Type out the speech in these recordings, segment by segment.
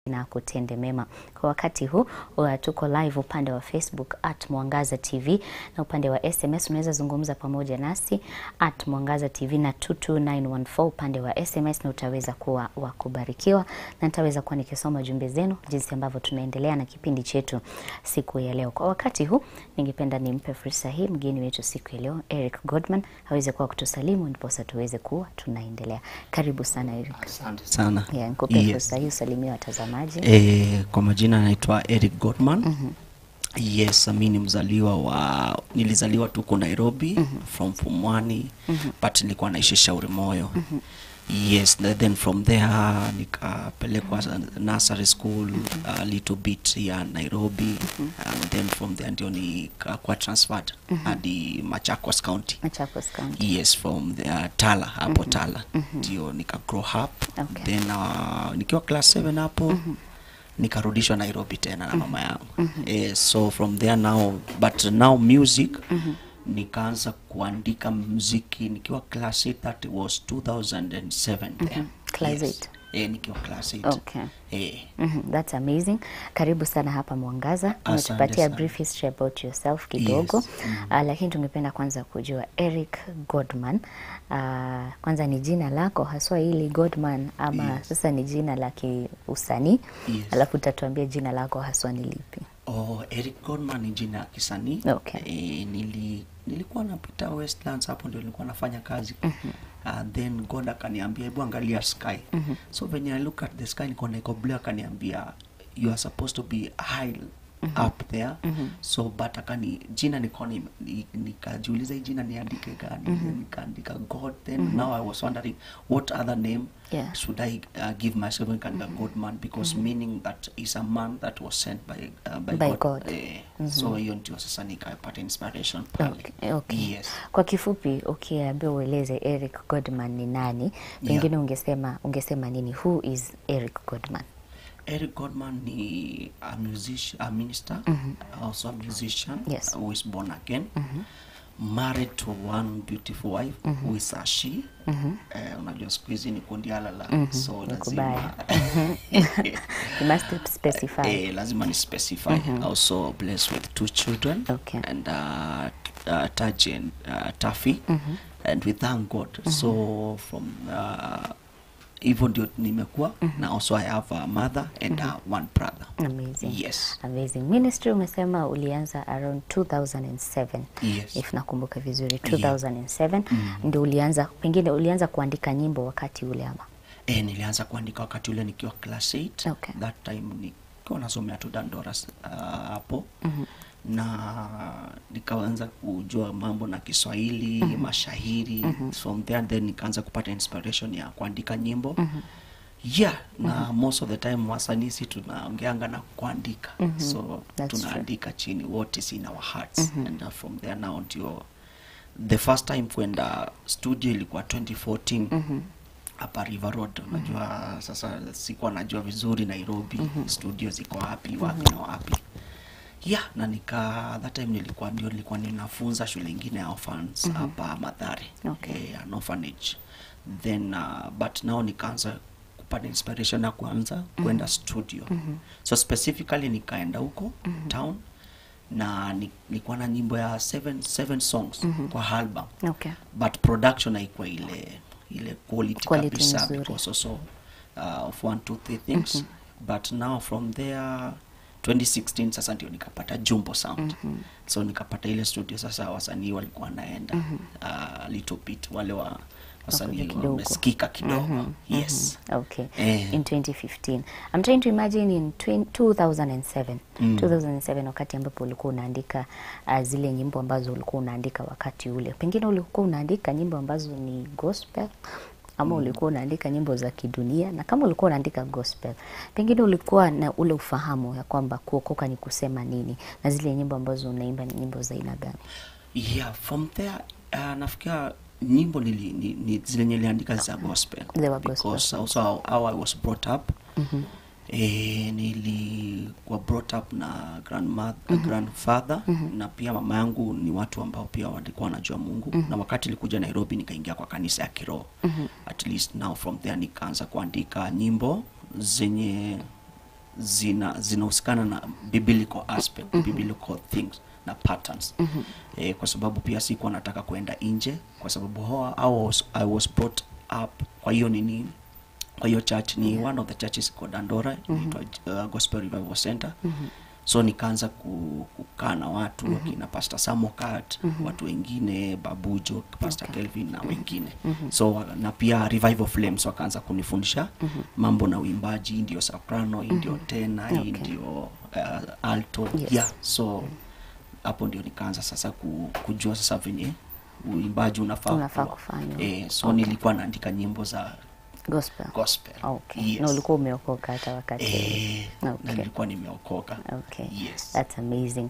na kutende mema. Kwa wakati huu uh, tuko live upande wa Facebook at Mwangaza TV na upande wa SMS unaweza zungumza pamoja nasi at Mwangaza TV na 22914 upande wa SMS, na utaweza kuwa wa kubarikiwa na nitaweza kuwa nikisoma jumbe zenu jinsi ambavyo tunaendelea na kipindi chetu siku ya leo. Kwa wakati huu ningependa nimpe fursa hii mgeni wetu siku ya leo Eric Godman aweze kuwa kutusalimu ndiposa tuweze kuwa tunaendelea. Karibu sana Eric. Asante sana. Yeah, nikupe Yes. fursa hii usalimie watazamaji. Eh, kwa majina naitwa Eric Godman. Yes, mi ni mzaliwa wa nilizaliwa tuko Nairobi from Pumwani but nilikuwa naishi Shauri Moyo. Yes, na then from there nikapelekwa nursery school a little bit ya Nairobi and then from there ndio nikakuwa transferred hadi Machakos County. Machakos County. Yes, from the Tala hapo Tala ndio nika grow up Okay. then uh, nikiwa class 7 hapo nikarudishwa Nairobi tena na mama yangu eh, so from there now but now music nikaanza kuandika muziki nikiwa class 8 that was 2007 then. Class Yes. eight. eh, nikiwa class 8 Okay. eh, Mhm, That's amazing. Karibu sana hapa Mwangaza. Asante Umetupatia sana. brief history about yourself kidogo. Yes. Ah, lakini tungependa kwanza kujua Eric Godman. Ah, kwanza ni jina lako haswa hili Godman ama Yes. sasa ni jina la kiusanii? Yes. Alafu utatuambia jina lako haswa ni lipi? Oh, Eric Godman ni jina ya kisanii. Okay. Eh, nili, nilikuwa napita Westlands hapo ndio nilikuwa nafanya kazi. Uh, then God akaniambia hebu angalia sky. So when I look at the sky niko niko blue akaniambia you are supposed to be high up there. So but akani jina niko ni- ni- nikajiuliza hii jina niandike gani? Nikaandika God then now I was wondering what other name Yeah. should I uh, give myself a God man because meaning that is a man that was sent by uh, by, By God, God. Eh, so hiyo ndio sasa nikapata inspiration pale Okay, okay. yes Kwa kifupi ukiambia ueleze Eric Godman ni nani, pengine ungesema ungesema nini? Who is Eric Godman? Eric Godman ni a musician a minister also a musician Yes. who is born again married to one beautiful wife who is a she eh, unajua siku hizi ni kundi alala so lazima You must specify. Eh, lazima ni specify also blessed with two children Okay. and uh, uh, Taji and uh, Taffy and we thank God so from uh, hivyo ndio nimekuwa na also I have a mother and uh, one brother Amazing. yes Amazing. Ministry umesema ulianza around 2007. Yes. If nakumbuka vizuri 2007 ndio ulianza pengine ulianza kuandika nyimbo wakati ule ama. eh, nilianza kuandika wakati ule nikiwa class 8 Okay. that time nikiwa nasomea tu Dandoras uh, hapo na nikaanza kujua mambo na Kiswahili mashahiri from there then nikaanza kupata inspiration ya kuandika nyimbo yeah na most of the time wasanii si tunaongeanga na kuandika so That's true. tunaandika chini what is in our hearts and uh, from there now ndio the first time kwenda studio ilikuwa 2014 hapa River Road. Unajua sasa sikuwa najua vizuri Nairobi studio ziko wapi wapi na wapi yeah, na nika that time nilikuwa ndio nilikuwa ninafunza shule ingine ya orphans hapa Mathare Okay. eh, an orphanage then uh, but now nikaanza kupata inspiration ya kuanza kwenda studio so specifically nikaenda huko town na ni- nilikuwa na nyimbo ya seven, seven songs kwa album Okay. but production haikuwa ile ile quality, Quality kabisa nzuri. because also uh, of one two three things but now from there 2016 sasa ndio nikapata jumbo sound so nikapata ile studio sasa wasanii walikuwa wanaenda uh, little bit wale wa wasanii Wakuja kidogo. wamesikika kidogo yes Okay. Eh. In 2015. I'm trying to imagine in 20, 2007. 2007 wakati ambapo ulikuwa unaandika uh, zile nyimbo ambazo ulikuwa unaandika wakati ule. Pengine ulikuwa unaandika nyimbo ambazo ni gospel ama ulikuwa unaandika nyimbo za kidunia na kama ulikuwa unaandika gospel pengine ulikuwa na ule ufahamu ya kwamba kuokoka ni kusema nini na zile nyimbo ambazo unaimba ni nyimbo za aina gani yeah from there uh, nafikia nyimbo nili, ni, ni zile niliandika za gospel They were gospel. because also how, how I was brought up eh, nilikuwa brought up na grandmother, grandfather na pia mama yangu ni watu ambao pia walikuwa wanajua Mungu na wakati nilikuja Nairobi nikaingia kwa kanisa ya kiroho at least now from there nikaanza kuandika nyimbo zenye zina zinahusikana na biblical aspect biblical things na patterns eh, kwa sababu pia sikuwa nataka kuenda nje kwa sababu how I was, I was brought up kwa hiyo nini kwa hiyo church ni one of the churches iko Dandora inaitwa uh, Gospel Revival Center so nikaanza ku, kukaa na watu wakina Pastor Samokat watu wengine Babujo Pastor Kelvin na wengine so na pia Revival Flames wakaanza kunifundisha mambo na uimbaji hii ndio soprano hii ndio tena hii Okay. ndio uh, alto Yes. yeah so hapo ndio nikaanza sasa ku, kujua sasa venye uimbaji unafaa Unafaa kuwa. kufanywa. eh, so nilikuwa naandika nyimbo za gospel gospel okay yes. na ulikuwa umeokoka hata wakati eh, na Okay. nilikuwa nimeokoka Okay. yes. That's amazing.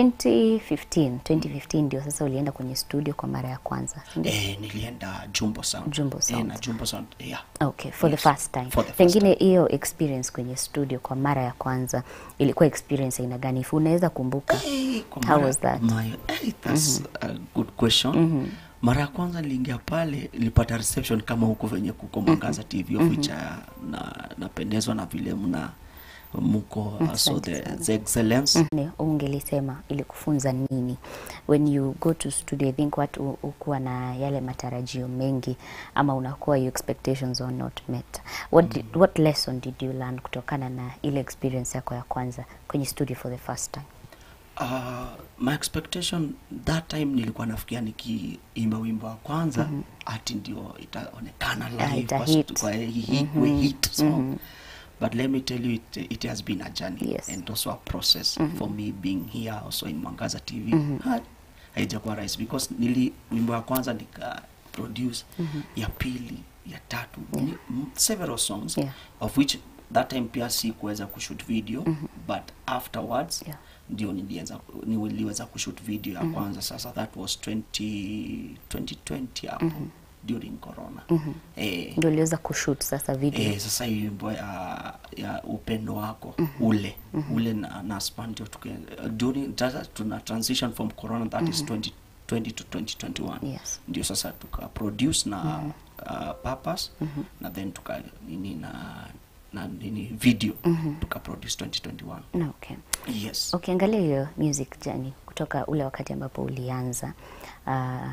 2015, 2015 ndio sasa ulienda kwenye studio kwa mara ya kwanza. si ndio? eh, nilienda Jumbo Sound Jumbo eh, Sound. na Jumbo Sound yeah. Okay, for Yes. the first time. For the first Pengine hiyo experience kwenye studio kwa mara ya kwanza ilikuwa experience aina gani? If unaweza kumbuka. Eh, kwa How mara- was that? my- eh, that's a good question mara ya kwanza niliingia pale nilipata reception kama huku venye kuko Mwangaza TV of which uh, na napendezwa na vile mna mko uh, so Asante the, sana. the excellence Ni ungelisema ilikufunza nini when you go to studio i think watu ukuwa na yale matarajio mengi ama unakuwa your expectations are not met what, did, what lesson did you learn kutokana na ile experience yako ya kwanza kwenye studio for the first time Uh, my expectation that time nilikuwa nafikia nikiimba wimbo wa kwanza ati ndio itaonekana Ah, live ita kwa hit. stu- kwa hii we hit song but let me tell you it, it has been a journey Yes. and also a process for me being here also in Mwangaza TV Ha- haijakuwa rahisi because nili wimbo wa kwanza nika produce ya pili ya tatu ni, m- several songs Yeah. of which that time pia si kuweza kushoot video but afterwards Yeah. ndio niliweza niliweza kushoot video ya kwanza sasa that was 20 2020 hapo during corona eh, ndio uliweza kushoot sasa video eh, sasa hii wimbo ya, ya upendo wako ule ule na, na span ndio tuke- during sasa tuna transition from corona that is 2020 to 2021 Yes. ndio sasa tuka produce na uh, purpose na then tuka nini na na nini video tuka produce 2021 Na okay yes ukiangalia hiyo music journey kutoka ule wakati ambapo ulianza uh,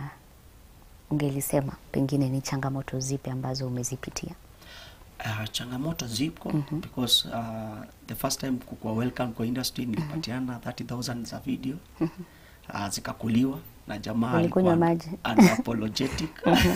ungelisema pengine ni changamoto zipi ambazo umezipitia Uh, changamoto zipo because uh, the first time kukua welcome kwa industry nilipatiana 30000 za video uh, zikakuliwa na jamaa Ulikunywa alikuwa maji? unapologetic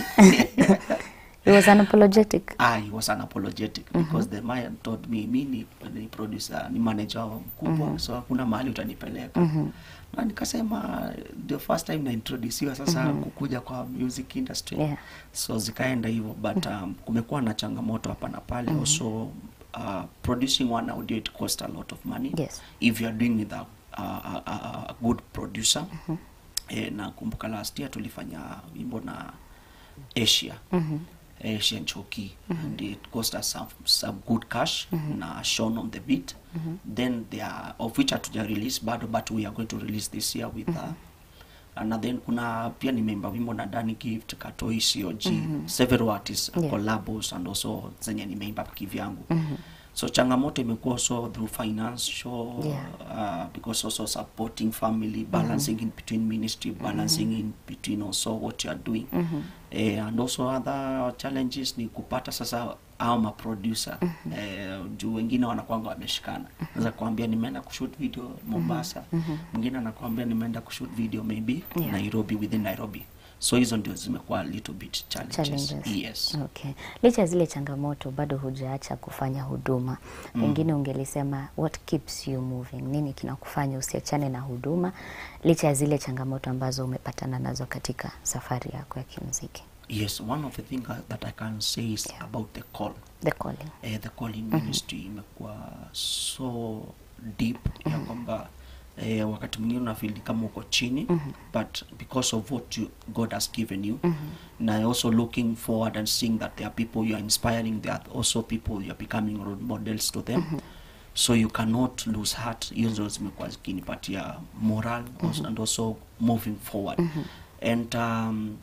it was unapologetic ah, he was unapologetic because the man told me mi ni, ni producer ni manager wao mkubwa so hakuna mahali utanipeleka na nikasema the first time naintroduciwa sasa kukuja kwa music industry Yeah. so zikaenda hivyo but um, kumekuwa na changamoto hapa na pale also uh, producing one audio it cost a lot of money Yes. if you are doing with a, a, a, a, a good producer eh, na kumbuka last year tulifanya wimbo na asia asian choki and it cost us some, some good cash na shown on the beat then they are of which hatuja release bado but we are going to release this year with uh, na then kuna pia nimeimba wimbo na Danny Gift, Katoi, COG, several artists Yeah. collabos and also zenye nimeimba kivyangu so changamoto imekuwa also through financial Yeah. uh, because also supporting family balancing in between ministry balancing in between also what you are doing eh, and also other challenges ni kupata sasa au maproducer eh, juu wengine wanakwanga wameshikana naweza kuambia nimeenda kushoot video Mombasa mwingine anakuambia nimeenda kushoot video maybe Yeah. Nairobi within Nairobi so hizo ndio zimekuwa a little bit challenges, Challenges. yes Okay. Licha ya zile changamoto bado hujaacha kufanya huduma. Pengine ungelisema what keeps you moving? Nini kinakufanya usiachane na huduma licha ya zile changamoto ambazo umepatana nazo katika safari yako ya kimuziki? yes one of the things that I can say is Yeah. about the call The calling. eh, the calling ministry imekuwa so deep ya kwamba eh, wakati mwingine unafeel kama uko chini but because of what you, God has given you na also looking forward and seeing that there are people you are inspiring there are also people you are becoming role models to them so you cannot lose heart hizo zimekuwa zikinipatia moral also- and also moving forward and um,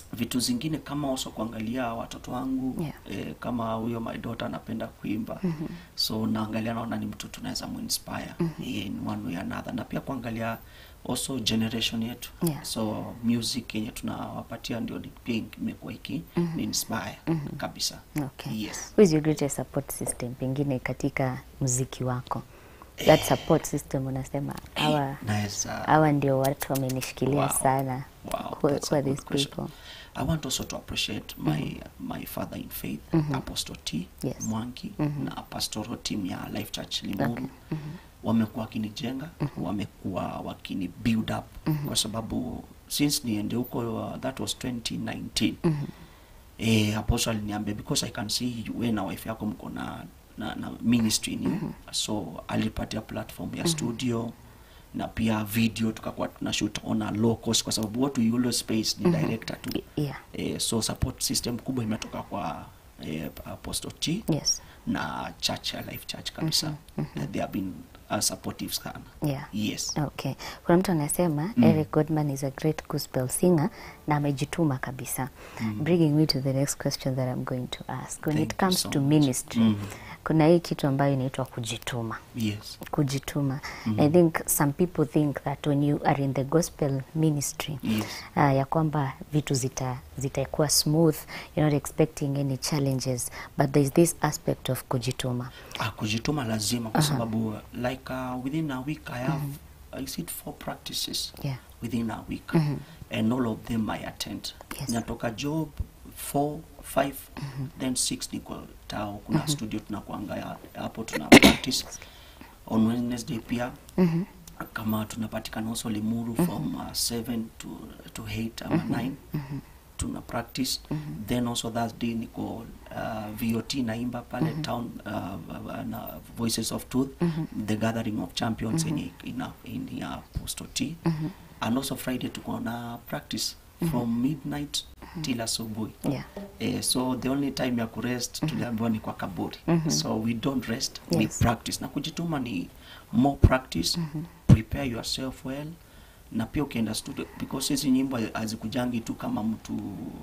vitu zingine kama also kuangalia watoto wangu Yeah. eh, kama huyo my daughter anapenda kuimba so naangalia naona ni mtu tunaweza muinspire in one way or another na pia kuangalia also generation yetu Yeah. so music yenye tunawapatia ndio ni- pia imekuwa iki ni inspire kabisa Okay. yes Who is your greatest support system pengine katika muziki wako? That support system unasema hawa naweza hawa ndio watu wamenishikilia Wow. sana. Wow, who, that's who a are good these question. people? I want also to appreciate my my father in faith, Apostle T Yes. Mwangi na pastoral team ya Life Church Limuru. Wamekuwa wakinijenga, wamekuwa wakini build up kwa sababu since niende huko uh, that was 2019. Eh, Apostle aliniambia because I can see you we na wife yako mko na na, na ministry ni so alipatia platform ya studio na pia video tukakuwa tuna shoot on a low cost kwa sababu what we always space ni director tu Yeah. eh, so support system kubwa imetoka kwa eh, Apostle T Yes. na church ya Life Church kabisa Eh, they have been uh, supportive sana Yeah. yes Okay. Kuna mtu anasema Eric Godman is a great gospel singer na amejituma kabisa. Bringing me to the next question that I'm going to ask. When Thank it you comes so to much. ministry, Mm. kuna hii kitu ambayo inaitwa kujituma. yes kujituma i think some people think that when you are in the gospel ministry Yes. uh, ya kwamba vitu zita zitakuwa smooth you're not expecting any challenges but there's this aspect of kujituma ah, kujituma lazima kwa sababu like uh, within a week I have I see four practices Yeah. within a week and all of them I attend Yes. natoka job 4 5 then 6 niko tao kuna studio tunakuanga ya- hapo tuna practice on Wednesday pia kama tunapatikana also Limuru from uh, 7 to to 8 ama 9 tuna practice then also Thursday niko uh, VOT naimba pale town uh, na Voices of Truth the gathering of champions in in, in ya Apostle T and also Friday tuko na practice from midnight till asubuhi yeah Eh, so the only time ya kurest tuliambiwa ni kwa kaburi so we don't rest we Yes. practice na kujituma ni more practice prepare yourself well na pia ukienda studio because hizi nyimbo hazikujangi tu kama mtu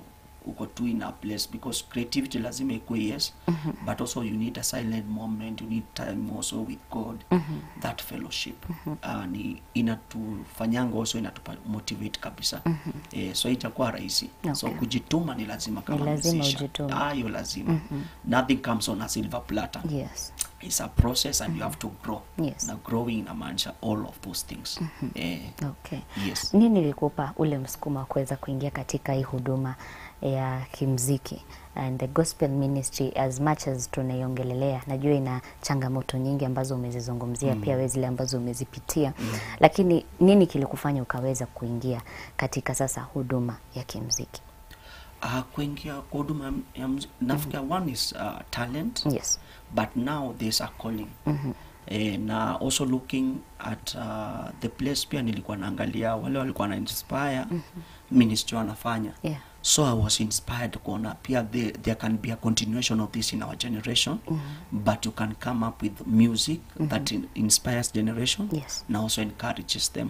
uko tu in a place because creativity lazima ikuwe yes but also you need a silent moment you need time also with god that fellowship uh, ni inatufanyanga also inatupa motivate kabisa eh, so itakuwa rahisi so Okay. kujituma ni lazima kama lazima musician. ujitume. Ah, hiyo lazima nothing comes on a silver platter yes it's a process and you have to grow Yes. na growing inamaanisha all of those things eh, okay yes nini ilikupa ule msukumo wa kuweza kuingia katika hii huduma ya kimziki and the gospel ministry as much as tunaiongelelea najua ina changamoto nyingi ambazo umezizungumzia pia wewe zile ambazo umezipitia lakini nini kilikufanya ukaweza kuingia katika sasa huduma ya kimziki uh, kuingia kwa huduma ya- ya mzi- nafikia one is uh, talent yes but now there's a calling eh, na also looking at uh, the place pia nilikuwa naangalia wale walikuwa na inspire ministry wanafanya yeah so i was inspired kuona pia there, there can be a continuation of this in our generation but you can come up with music that in, inspires generation Yes. na also encourages them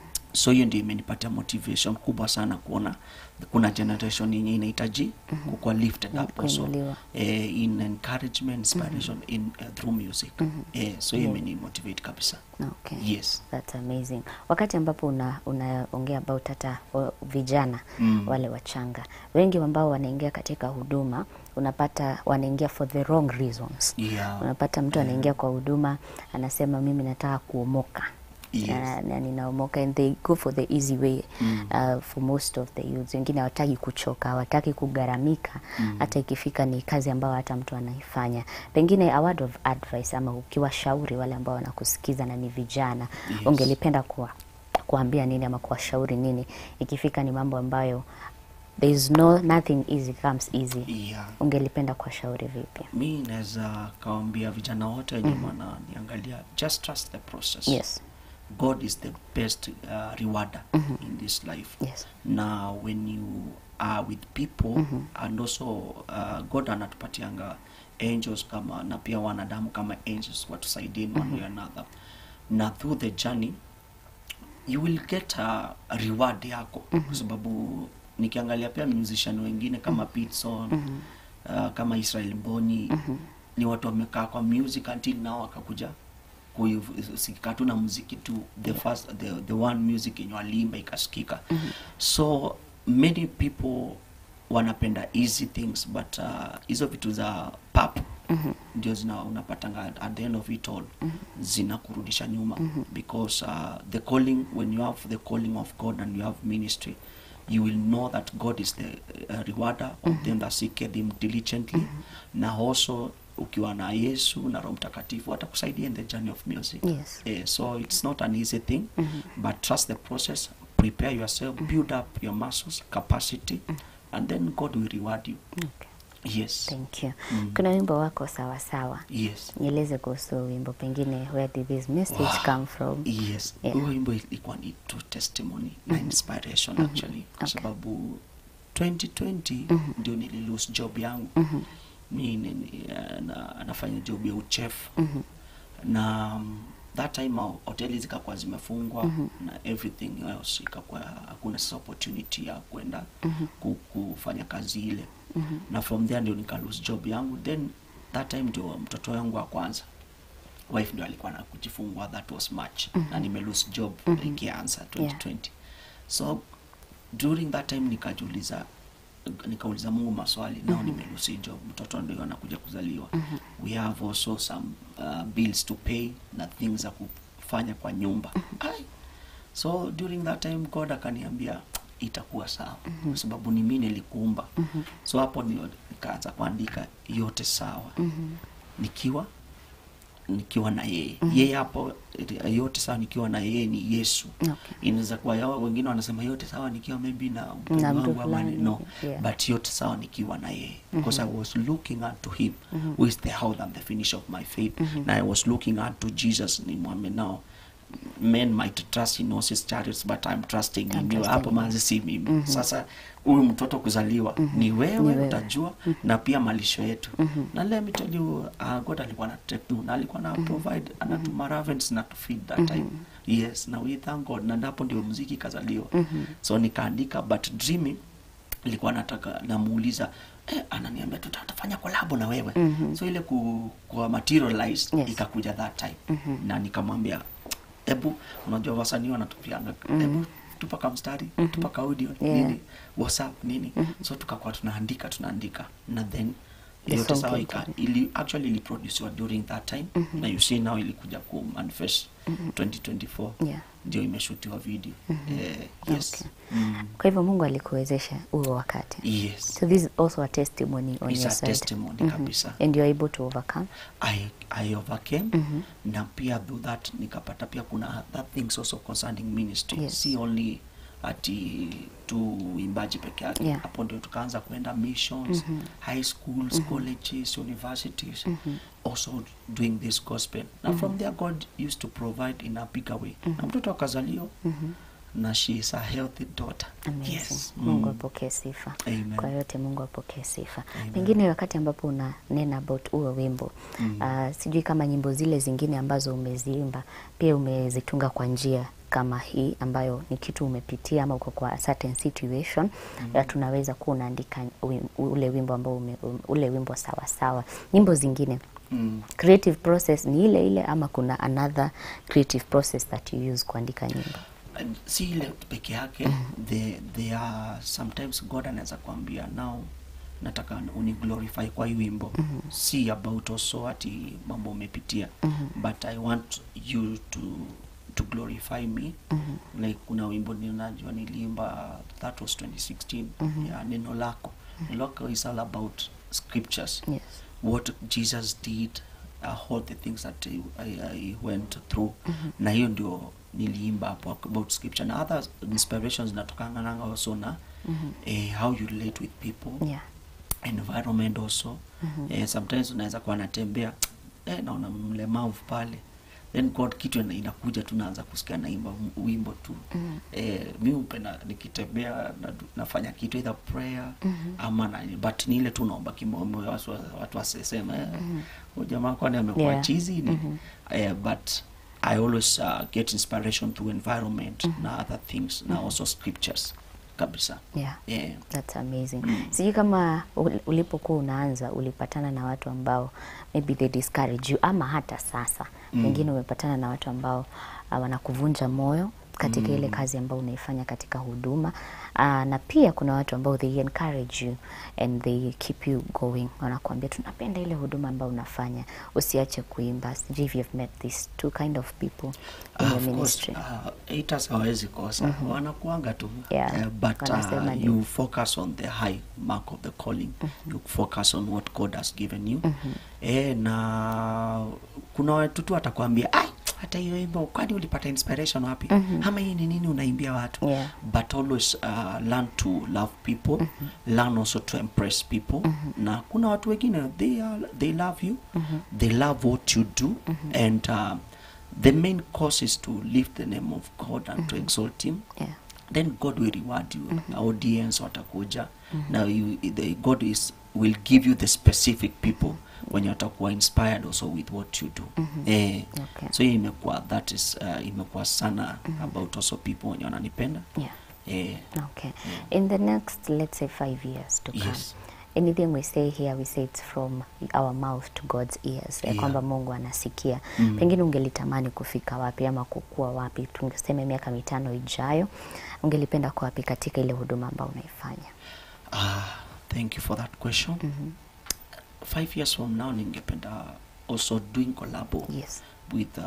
so hiyo ndio imenipatia motivation kubwa sana kuona kuna generation yenye inahitaji kukuwa lifted up also Kuinuliwa. eh, in encouragement inspiration in uh, through music eh, so hiyo imeni motivate kabisa okay yes That's amazing. Wakati ambapo una unaongea about hata o, vijana Mm. wale wachanga, wengi ambao wanaingia katika huduma unapata wanaingia for the wrong reasons. yeah Unapata mtu anaingia kwa huduma anasema mimi nataka kuomoka Yes. na, na ninaomoka and they go for the easy way uh, for most of the youths. Wengine hawataki kuchoka, hawataki kugharamika hata ikifika ni kazi ambayo hata mtu anaifanya. Pengine a word of advice ama ukiwashauri wale ambao wanakusikiza na ni vijana Yes. ungelipenda kuwa kuambia nini ama kuwashauri nini ikifika ni mambo ambayo there is no nothing easy comes easy. yeah Ungelipenda kuwashauri vipi? mi naweza kawambia vijana wote wenye wananiangalia just trust the process Yes. god is the best uh, rewarder in this life Yes. na when you are with people and also uh, god anatupatianga angels kama na pia wanadamu kama angels watusaidie in one way or another na through the journey you will get a, a reward yako kwa sababu nikiangalia pia musician wengine kama Pitson uh, kama Israel Mboni ni watu wamekaa kwa music until nao wakakuja kusikika tu na muziki tu the first the, the one music yenye walimba ikasikika so many people wanapenda easy things but uh, hizo vitu za pap ndio zina unapatanga at the end of it all zinakurudisha nyuma because uh, the calling when you have the calling of god and you have ministry you will know that god is the uh, rewarder of them that seek him diligently na also ukiwa na yesu na roho mtakatifu atakusaidia in the journey of music Yes. Eh, so it's not an easy thing but trust the process prepare yourself build up your muscles capacity and then god will reward you Okay. yes Thank you. Mm. Kuna wimbo wako sawa sawa. yes Nieleze kuhusu wimbo pengine where did this message Wow. come from? yes Yeah. huo wimbo ilikuwa ni true testimony na inspiration actually kwa Okay. sababu 2020 ndio nili lose job yangu mi ni- ni- eh, na, nafanya job ya uchef na um, that time uh, hoteli zikakuwa zimefungwa na everything else ikakuwa hakuna sasa opportunity ya kwenda ku, kufanya kazi ile na from there ndio nika lose job yangu then that time ndio mtoto wangu wa kwanza wife ndio alikuwa na kujifungua that was march na nime lose job ikianza 2020 so during that time nikajiuliza nikauliza mungu maswali nao nimelusi job mtoto ndio anakuja kuzaliwa we have also some uh, bills to pay na things za kufanya kwa nyumba Ai. so during that time god akaniambia itakuwa sawa kwa sababu ni mimi nilikuumba so hapo ndio nikaanza kuandika yote sawa nikiwa nikiwa na yeye yeye hapo eh, yote sawa nikiwa na yeye ni yesu Okay. inaweza kuwa yao wengine wanasema yote sawa nikiwa maybe na Na mpendo mtu wangu ama ni- fulani, no yeah. but yote sawa nikiwa na yeye because i was looking unto him who is the health and the finish of my faith na i was looking unto jesus ni mwame now men might trust in horses chariots but i'm trusting I'm in you trusting hapo in you. manzi si mimi sasa huyu mtoto kuzaliwa ni wewe, Ni wewe. utajua na pia malisho yetu na let me tell you uh, god alikuwa na take na alikuwa na provide anatuma ravens na to feed that time yes na we thank god na ndapo ndio muziki ikazaliwa so nikaandika but dreaming ilikuwa nataka namuuliza eh, ananiambia tuta- tutafanya kolabo na wewe so ile ku, ku materialize Yes. ikakuja that time na nikamwambia hebu unajua wasanii wanatupianga hebu tupa kamstari tupa ka audio Yeah. nini whatsapp nini so tukakuwa tunaandika tunaandika na then The yote song sawa came ika, together. ili actually iliproduciwa during that time na you see now ilikuja ku manifest 2024 Yeah. ndio imeshutiwa video eh, yes Okay. mm. Kwa hivyo Mungu alikuwezesha huo wakati. yes So this is also a testimony on It's your a side. testimony kabisa. And you're able to overcome. I, I overcame na pia through that nikapata pia kuna other things also concerning ministry Yes. si only ati tu uimbaji peke yake Yeah. hapo ndio tukaanza kuenda missions high schools colleges universities also doing this gospel na from there god used to provide in a bigger way na mtoto akazaliwa na she is a healthy daughter Amazing. yes Mungu Mm. apokee sifa. Amen. Kwa yote Mungu apokee sifa. Amen. Pengine wakati ambapo unanena about huo wimbo Mm. ah, sijui kama nyimbo zile zingine ambazo umeziimba pia umezitunga kwa njia kama hii ambayo ni kitu umepitia ama uko kwa certain situation mm. tunaweza kuwa unaandika wim, ule wimbo ambao ume, um, ule wimbo sawa sawa. Nyimbo zingine Mm. creative process ni ile ile ama kuna another creative process that you use kuandika nyimbo? And si ile peke yake the, they are sometimes god anaweza kuambia now nataka uni glorify kwa hii wimbo si about also ati mambo umepitia but i want you to to glorify me like kuna wimbo ninajua niliimba that was 2016 ya neno lako neno lako is all about scriptures Yes. what Jesus did uh, all the things that I, I, I went through na hiyo ndio niliimba hapo about scripture na other inspirations natokanga nanga also na eh, how you relate with people Yeah. environment also eh, sometimes unaweza kuwa natembea eh, naona mlemavu pale then god kitu ina- inakuja tu naanza kusikia naimba m- wimbo tu eh, mi upenda nikitembea na, nafanya kitu either prayer ama na, but ni ile tu naomba kimoyo watu, watu wasisema eh, huyu jamaa kwani amekuwa Yeah. chizi ni eh, but I always uh, get inspiration through environment na other things na also scriptures kabisa Yeah. yeah. That's amazing. Sijui kama ul- ulipokuwa unaanza ulipatana na watu ambao maybe they discourage you ama hata sasa pengine umepatana na watu ambao uh, wanakuvunja moyo katika ile kazi ambayo unaifanya katika huduma uh, na pia kuna watu ambao they encourage you and they keep you going, wanakuambia tunapenda ile huduma ambayo unafanya, usiache kuimba. Sijui if you've met these two kind of people in Ah, your of course, ministry. uh, haters hawezi kosa wanakuanga tu Yeah, Eh, but wanasema uh, ndio. you focus on the high mark of the calling you focus on what God has given you eh, na kuna watu tu atakwambia ai hata hiyo wimbo kwani ulipata inspiration wapi ama hii ni nini unaimbia watu Yeah. but always uh, learn to love people learn also to impress people na kuna watu wengine they, are, they love you they love what you do and uh, the main cause is to lift the name of god and to exalt him Yeah. then god will reward you audience watakuja na you, the, god is will give you the specific people wenye watakuwa inspired also with what you do eh, Okay. so hii imekuwa that is uh, imekuwa sana about also people wenye wananipenda Yeah. eh, Okay. In the next, let's say, five years to come, Yes. anything we say here, we say it's from our mouth to God's ears, ya Yeah. kwamba Mungu anasikia. Mm. Pengine ungelitamani kufika wapi ama kukua wapi, tungeseme miaka mitano ijayo, ungelipenda kuwa wapi katika ile huduma ambayo unaifanya? Ah, thank you for that question. Five years from now ningependa also doing collabo Yes. with uh,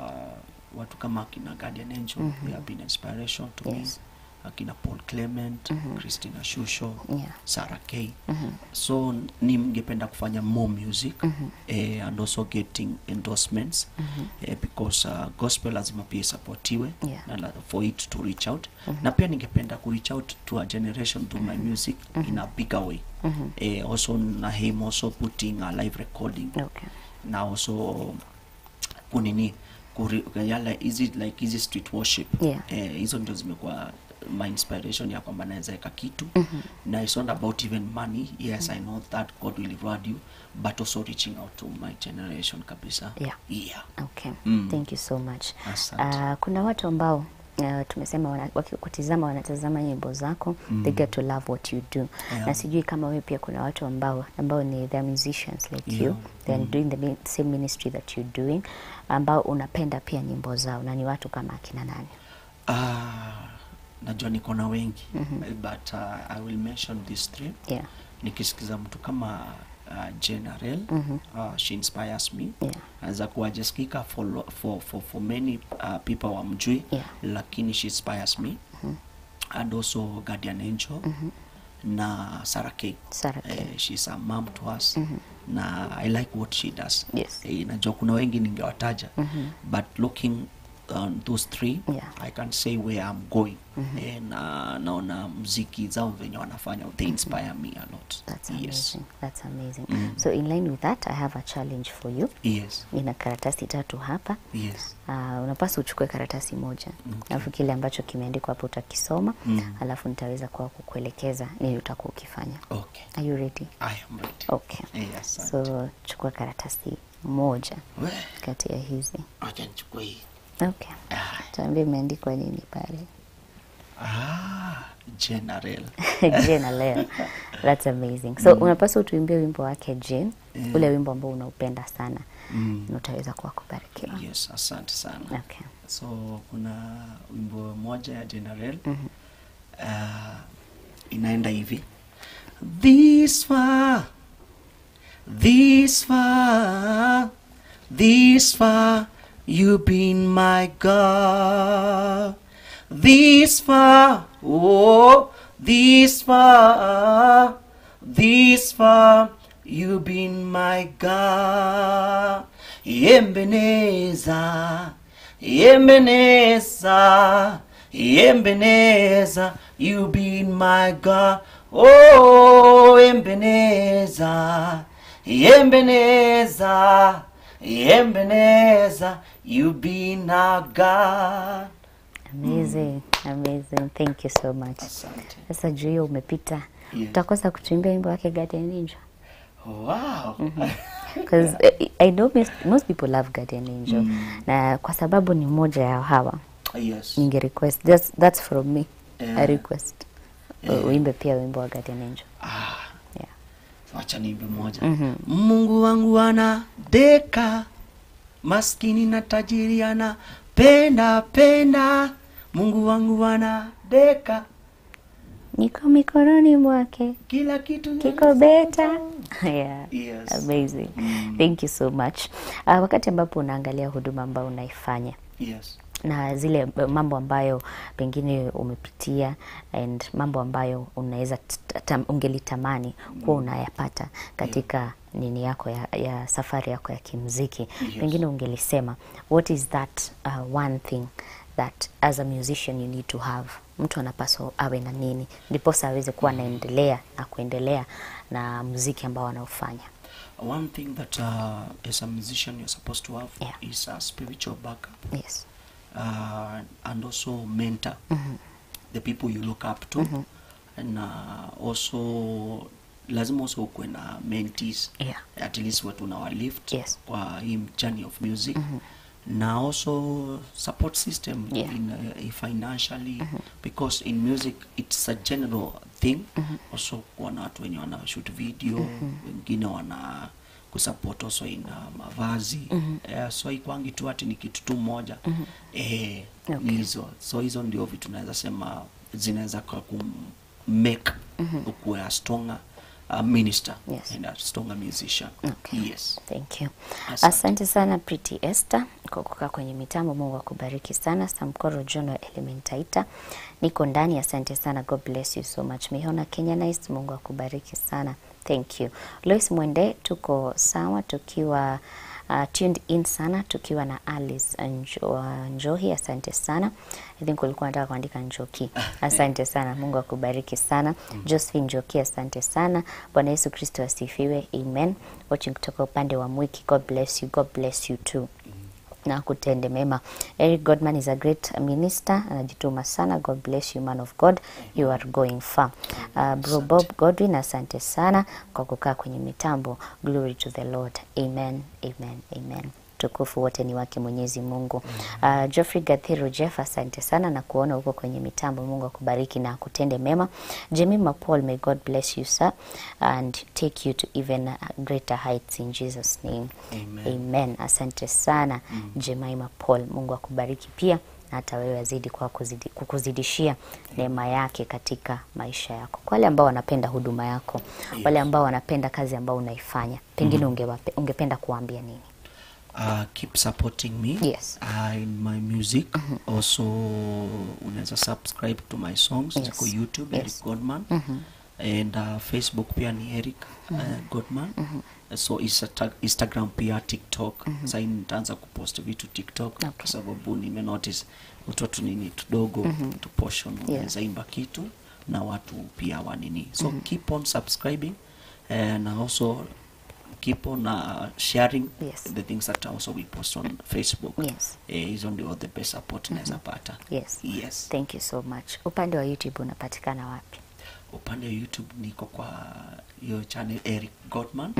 watu kama akina Guardian Angel Mhm. they have been inspiration to Yes. me akina Paul Clement Mhm. Christina Shusho Yeah. Sarah K Mhm. so ningependa kufanya more music Mhm. eh, and also getting endorsements Mhm. eh, because uh, gospel lazima pia isapotiwe Yeah. na la- for it to reach out Mhm. na pia ningependa ku reach out to a generation through my music in a bigger way Mhm. eh, also na him also putting a live recording Okay. na also kunini kuri, yala hizi like hizi street worship Yeah. eh, hizo ndio zimekuwa my inspiration ya kwamba naweza weka kitu Mhm. na it's not about even money yes i know that god will reward you but also reaching out to my generation kabisa Yeah. yeah. Okay. Mm. Thank you so much. Asante. Uh, kuna watu ambao uh, tumesema wana- wakikutizama wanatazama nyimbo zako Mm. they get to love what you do Yeah. na sijui kama wewe pia kuna watu ambao ambao ni they're musicians like Yeah. you they're Mm. doing the mi- same ministry that you're doing ambao unapenda pia nyimbo zao na ni watu kama akina nani Ah, najua niko na wengi Mhm. but uh, i will mention these three yeah. nikisikiza mtu kama uh, general Mhm. uh, she inspires me Yeah. anaweza kuwa jasikika for, for, for, for many uh, people wamjui Yeah. lakini she inspires me Mhm. and also guardian angel Mhm. na sarah k Sarah K. Eh, she's a mom to us Mhm. na i like what she does Yes. eh, najua kuna wengi ningewataja Mhm. but looking on those three Yeah. i can say where i'm going Mhm. eh, na naona mziki zao venye wanafanya they inspire me a lot That's yes amazing. That's amazing. Mm. So in line with that, I have a challenge for you. yes Nina karatasi tatu hapa. yes Uh, unapaswa uchukue karatasi moja Okay. alafu kile ambacho kimeandikwa hapo utakisoma Mm. alafu nitaweza kwa kukuelekeza nini utakuwa ukifanya. okay Are you ready? i am ready Okay. Eh, asante. So chukua karatasi moja We, kati ya hizi. acha nichukue hii Okay. Ah, Tuambie imeandikwa nini pale. ah, general Jane leo. That's amazing. So unapaswa utuimbie wimbo wake Jane, Yeah. ule wimbo ambao unaupenda sana mm. na utaweza kuwa kubarikiwa. yes asante sana Okay. so kuna wimbo moja ya general Mhm. uh, inaenda hivi this far this far this far you've been my god this far oh this far this far you've been my god Ebenezer, Ebenezer, Ebenezer, you been my God. Oh, Ebenezer, Ebenezer, Ebenezer, you been our God. Amazing. Amazing. Thank you so much. Asante. Sasa juu hiyo umepita, Yes. utakosa kutuimbia wimbo wake Guardian Angel Wow. because I know most, most people love Guardian Angel Mm. na kwa sababu ni moja ya hawa yes. ninge request that's, that's from me a Yeah. request U- uimbe pia wimbo wa Guardian Angel ah, yeah. wacha niimbe moja mungu wangu ana deka maskini na tajiri ana penda penda mungu wangu ana deka niko mikononi mwake kila kitu kiko beta yeah. Yes. amazing thank you so much uh, wakati ambapo unaangalia huduma ambayo unaifanya yes na zile eh, mambo ambayo pengine umepitia and mambo ambayo unaweza t- tam- ungelitamani kuwa unayapata katika nini yako ya, ya safari yako ya kimziki Yes. pengine ungelisema what is that uh, one thing that as a musician you need to have mtu anapaswa awe na nini ndiposa aweze kuwa anaendelea na kuendelea na muziki ambao anaofanya one thing that uh, as a musician you're supposed to have Yeah. is a spiritual backup yes uh, and also mentor the people you look up to and uh, also lazima also ukuwe na mentees Yeah. at least watu unawalift Yes. kwa hii journey of music na also support system Yeah. in, uh, financially because in music it's a general thing also kuwa na watu wenye wana shoot video wengine wana kusupport also in uh, mavazi Eh, so ikwangi tu ati ni kitu tu moja eh, Okay. ni hizo so hizo ndio vitu naweza sema zinaweza kwa kumake ukuwe a stronger uh, minister Yes. and a stronger musician Okay. yes Thank you. Asante. Asante sana Pretty Esther kwa kukaa kwenye mitambo. Mungu akubariki sana. Samkoro John wa Elementaita, niko ndani. Asante sana, God bless you so much. Mihona Kenya Nice, Mungu akubariki sana. Thank you. Lois Mwende, tuko sawa tukiwa uh, tuned in sana tukiwa na Alice Njo, uh, Njohi. Asante sana. I think ulikuwa nataka kuandika Njoki. Asante sana, Mungu akubariki sana. Josephine Njoki, asante sana. Bwana Yesu Kristo asifiwe. Amen. Watching kutoka upande wa Mwiki. God bless you. God bless you too na kutende mema. Eric Godman is a great minister, anajituma sana. God bless you man of God, you are going far. Uh, bro Bob Godwin, asante sana kwa kukaa kwenye mitambo. Glory to the Lord. Amen, amen, amen. Tukufu wote ni wake Mwenyezi Mungu. Uh, Geoffrey Gathiro Jeff, asante sana na kuona huko kwenye mitambo. Mungu akubariki na akutende mema. Jemima Paul, may God bless you sir and take you to even uh, greater heights in Jesus name. Amen. Amen. Asante sana Jemima Paul, Mungu akubariki pia na hata wewe azidi kwa kuzidi, kukuzidishia neema yake katika maisha yako. Kwa wale ambao wanapenda huduma yako, wale ambao wanapenda kazi ambao unaifanya, pengine ungewape, ungependa kuwaambia nini? uh, keep supporting me Yes. uh, in my music also unaweza subscribe to my songs Yes. ziko youtube Yes. eric godman and uh, facebook pia ni eric uh, godman so Insta- instagram pia tiktok mm sai nitaanza kupost vitu tiktok Okay. kwa sababu nimenotice utoto nini tudogo tu portion unaweza imba kitu na watu pia wanini so keep on subscribing and also keep on uh, sharing Yes. the things that also we post on facebook Yes. eh, hizo ndio the best support naweza pata Yes. yes Thank you so much. Upande wa YouTube unapatikana wapi? upande wa youtube niko kwa hiyo channel eric godman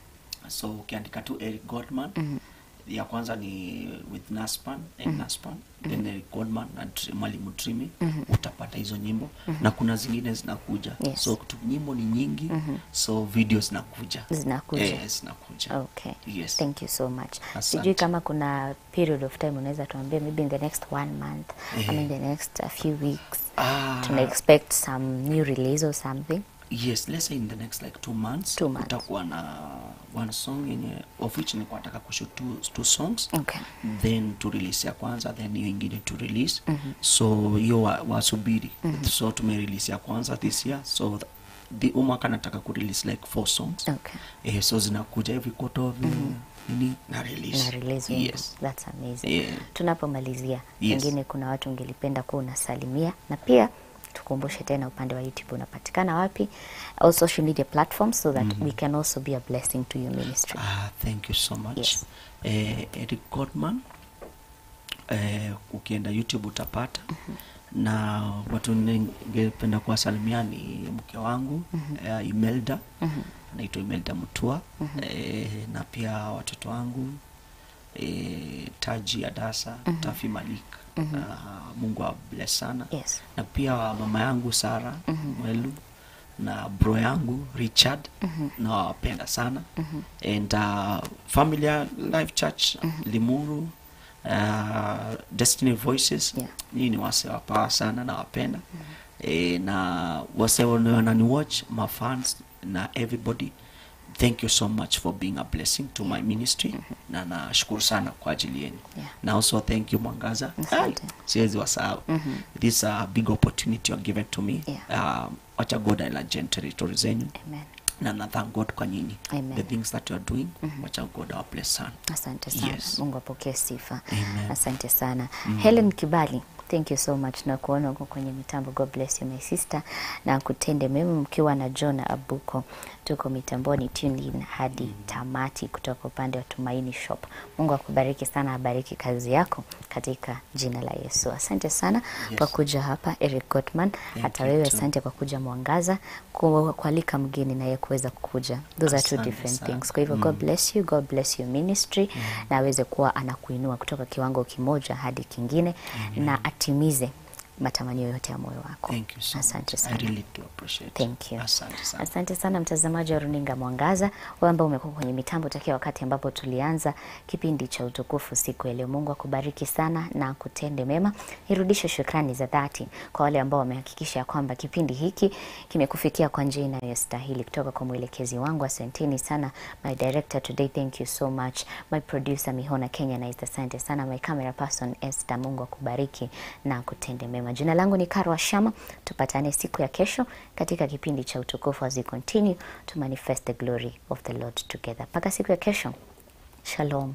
so ukiandika tu eric godman ya kwanza ni with naspan and naspan then eric godman na Tr- mwalimu trimi utapata hizo nyimbo na kuna zingine zinakuja Yes. so tu nyimbo ni nyingi so video zinakuja Zinakuja. eh, zinakuja Okay. yes Thank you so much. Asante. Sijui kama kuna period of time unaweza tuambia maybe in the next one month ama in the next a few weeks Ah. tuna expect some new release or something. yes let's say in the next like two months Two months. kutakuwa na one song yenye of which nilikuwa nataka kushoot two, two songs Okay. then to release ya kwanza then hiyo ingine to release so hiyo wa- wasubiri so tume release ya kwanza this year so th- the huu mwaka nataka ku release like four songs Okay. eh, so zinakuja every quarter of nini na release Na release wimbo. yes That's amazing. Yeah. Tunapomalizia, Yes. pengine kuna watu ungelipenda kuwa unasalimia na pia tukumbushe tena upande wa YouTube unapatikana wapi, all social media platforms so that we can also be a blessing to your ministry. Ah, thank you so much. Yes. Eh, Eric Godman eh, ukienda YouTube utapata na watu ningependa kuwasalimia ni mke wangu eh, Imelda anaitwa Imelda Mutua eh, na pia watoto wangu eh, Taji Adasa, Tafi Malik. Ah, Mungu awabless sana Yes. na pia mama yangu Sara Mwelu na bro yangu Richard nawapenda sana and uh, Familia Life Church Limuru uh, Destiny Voices Yeah. hii ni wase wapawa sana nawapenda e, na wase wanani watch my fans na everybody thank you so much for being a blessing to my ministry na nashukuru sana kwa ajili yenu Yeah. na also thank you Mwangaza Asante. Ai, siwezi wasahau this is a big opportunity you're given to me Yeah. um, wacha God ailajeni territory zenyu Amen. na na thank God kwa nyinyi Amen. the things that you are doing wacha God awabless sana Asante sana. Yes. Mungu apokee sifa. Amen. Asante sana. Helen Kibali, thank you so much na kuona huko kwenye mitambo. God bless you my sister, na kutende mema mkiwa na John Abuko. Tuko mitamboni tune in hadi tamati kutoka upande wa Tumaini Shop. Mungu akubariki sana, abariki kazi yako katika jina la Yesu. Asante sana Yes. kwa kuja hapa Eric Gottman. Hata you wewe too. asante kwa kuja Mwangaza, ku- kualika mgeni na yeye kuweza kukuja. Those are two Asante different sana. things. Kwa hivyo God bless you, God bless your ministry na aweze kuwa anakuinua kutoka kiwango kimoja hadi kingine na atimize matamanio yote ya moyo wako. thank you so Asante much sana. I really do appreciate Thank you. asante sana Asante sana mtazamaji wa runinga Mwangaza, wewe ambao umekuwa kwenye mitambo takia wakati ambapo tulianza kipindi cha utukufu siku ya leo. Mungu akubariki sana na akutende mema. Nirudishe shukrani za dhati kwa wale ambao wamehakikisha ya kwamba kipindi hiki kimekufikia kwa njia inayostahili kutoka kwa mwelekezi wangu. Asanteni sana my director today, thank you so much. My producer Mihona Kenya na asante sana. My camera person Esther, Mungu akubariki na akutende mema. Jina langu ni Karwa Shama, tupatane siku ya kesho katika kipindi cha utukufu as we continue to manifest the glory of the Lord together. Mpaka siku ya kesho, shalom.